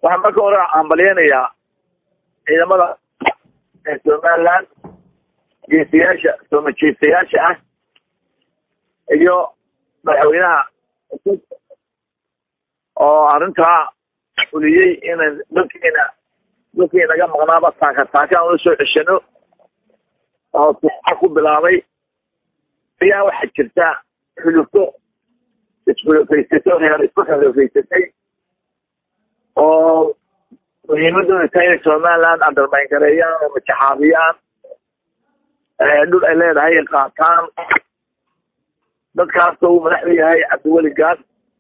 waxaan marka hore hambalyeynayaa ciidamada somaliland geesiyaasha soomajeestayaasha ah iyo madaxweynaha cusub oo arrintaa fuliyey inan dadkiina dadkii naga maqnaaba taaka taaka aan ula soo ceshano oo tuxa ku bilaabay ayaa waxaa jirta xulufo isxulufaysato reer isku xulufaysatay oo muhiimadooda tahay inay somaliland undermayn gareeyaan oo majaxaabiyaan dhul ay leedahay ay qaataan dadkaasoo uu madaxda yahay cabdiweli gaas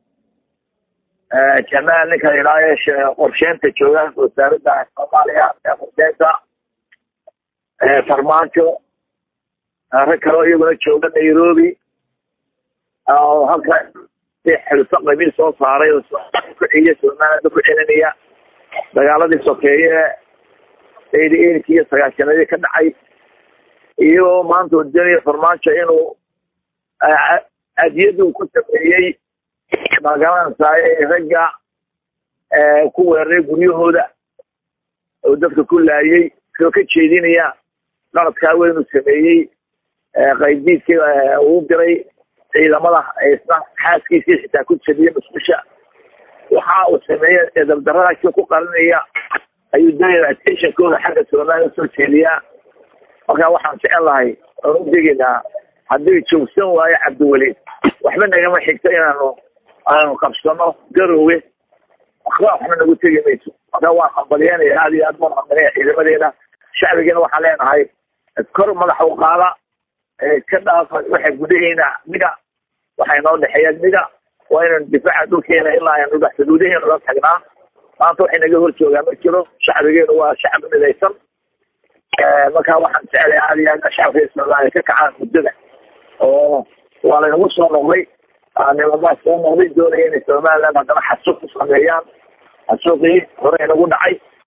jamaal ninka la idhaayo qorsheynta jooga wasaaradda soomaaliya ee qorsheynta farmaajo rag kaleo iyaguna jooga nairobi oo halka xilfo qabiil soo saaray oo kuciya somaliland ku celinaya dagaaladii sokeeye eighty eight iyo sagaashanadii ka dhacay iyagoo maanta doonaya farmaajo inuu adiyadu ku sameeyey magaranaysaay ragga ku weeraray guryahooda oo dadka ku laayay soo ka jeedinaya qaladkaa weynu sameeyey qaydiidkii uu diray ciidamada isna xaaskiisii xitaa ku jabiyey musqusha waxa uu sameeyey edabdaradaasi ku qarinaya ayuu doonaya attentionkooda xagga somaliya usoo jeediyaa marka waxaan jecel lahay oon u degaynaa haddii joogsan waayo cabdiweli waxba nagama xigto inaanu aanu qabsano garowe waxba waxna nagu tegi mayso marka waan hambalyeynaya aad iyo aad baan hambalya ciidamadeena shacbigeena waxaan leenahay kor madaxa u qaada ka dhaafa waxa gudaheena miga waxay noo dhexeeya miga waa inaynu difaaca dhulkeena ilaa aynu dhex xuduudaheena la tagnaa maanta waxay naga hor joogaa ma jiro shacbigeenu waa shacbi midaysan marka waxaan jeclay aad iyo aad shacabka somaliya ka kacaan muddada oo waa laynagu soo noqday nimamaa soo noqday doonaya inay somaliland haddana xasuuq ku sameeyaan xasuuqii hore inagu dhacay